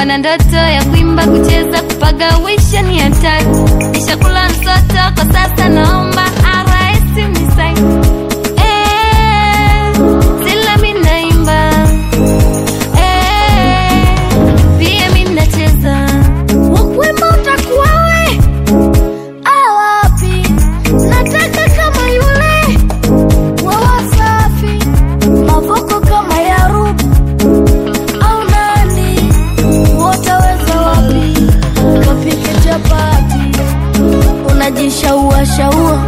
kuwa na ndoto ya kuimba, kucheza, kupagawisha ni hatari. Nishakula msoto kwa sasa, naomba RS unisaidie. Eh, sila mi naimba Eh, pia mi nacheza. Wakuimba utakuwa we awapi? Nataka kama yule wa Wasafi, mavoko kama ya Ruby au nani, wataweza wapi? Kapike chapati, unajishaua shaua,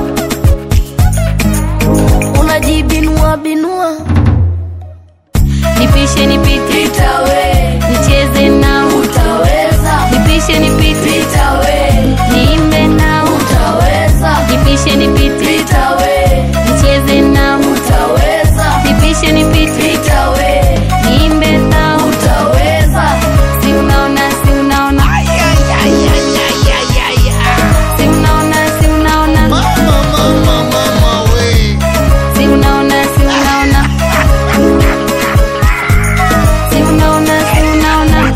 unajibinua binua, nipishe nipite, nicheze nao, nipishe nipite, niimbe nao, nipishe nipite, nicheze nao, nipishe nipite, niimbe nao, si unaona, si unaona, si unaona, si unaona, Mama, mama, mama, we. si unaona, si unaona, si unaona, si unaona.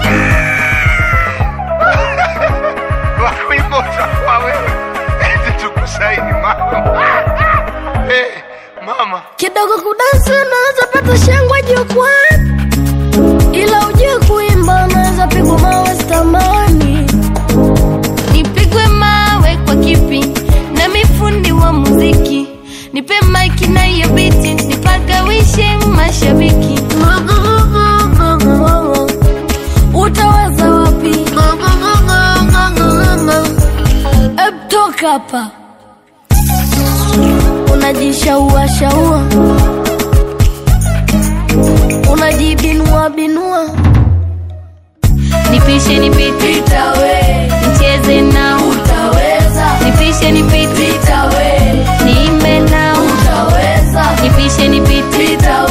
Wakuimba utakuwa wewe. Eti tukusaini mama. Eh, mama. kidogo kudansi unaweza pata shangwe jukwani, ila ujue kuimba unaweza pigwa mawe stamani. Nipigwe mawe kwa kipi? Na mifundi wa muziki, nipe maiki na hiyo biti, nipagawishe mashabiki. Utaweza wapi? Eb, toka hapa unajishaua shaua, unajibinua binua, nipishe nipite, nicheze nao, nipishe nipite, niimbe nao, nipishe nipite,